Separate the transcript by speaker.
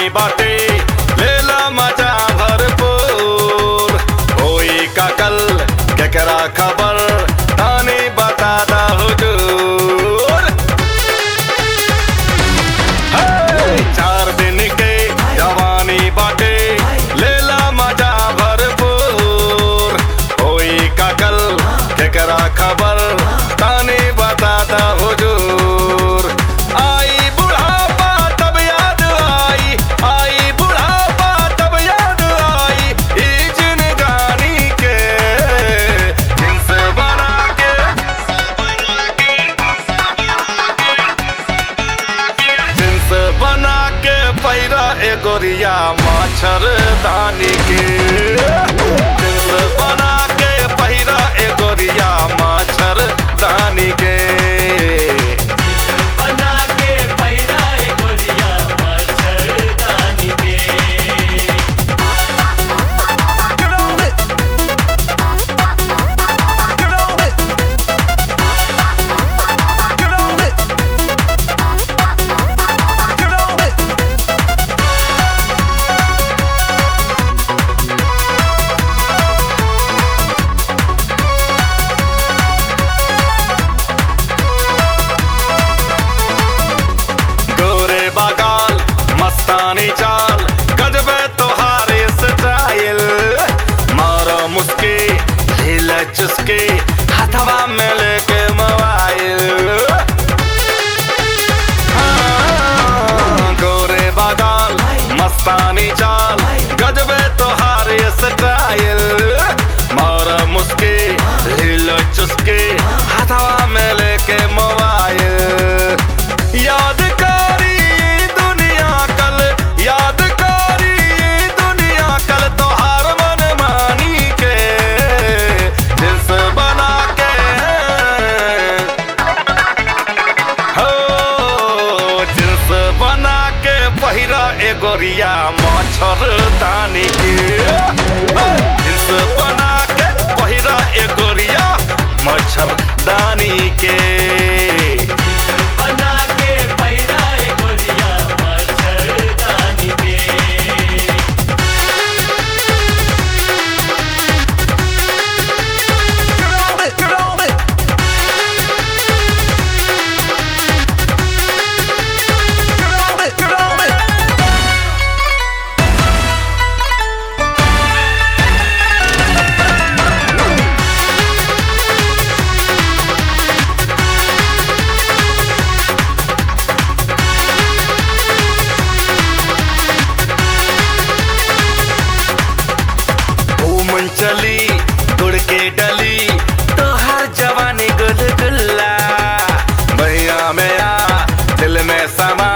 Speaker 1: जवानी बाटे लेला मजा भरपूर होई का कल केकरा खबर तानी बता दा हुजूर हे, चार दिन के जवानी बाटे लेला मजा भरपूर होई का कल केकरा खबर तानी बता दा हुजूर आई बुढ़ापा तब याद आई आई बुढ़ापा तब याद आई ई जिनगानी के जिन्स बना के जिन्स बना के पैरा एगोरिया मच्छर दानी के जिन्स बना के पैरा एगोरिया मच्छर दानी के
Speaker 2: बना के पैदा गोलिया मच्छरदानी के
Speaker 3: Get on it. Get on it. Get on it. Get on it.
Speaker 1: गोरे बागाल मस्तानी चाल गजबे तोहारे स्टाइल मारो मुस्की हिल चुस्की हथवा में लेके मोबाइल हाँ, गोरे बागाल मस्तानी चाल गजबे तोहारे स्टाइल मारो मुस्की हिल चुस्की हथवा में लेके मोबाइल यादकारी दुनिया कल यादकारी दुनिया कल तोहार मन मानी के दिल बना के हो जिन्स बना के पहिरा एगोरिया मच्छर दानी के जिन्स बना के पहिरा एगोरिया मच्छर दानी के
Speaker 2: बना के पैदा गोलिया मच्छरदानी के
Speaker 3: Get on it. Get on it. Get on it. Get on it.
Speaker 1: घूमन चली गुड़ के डली तो हर जवानी गुलगुल्ला भैया मेरा दिल में समा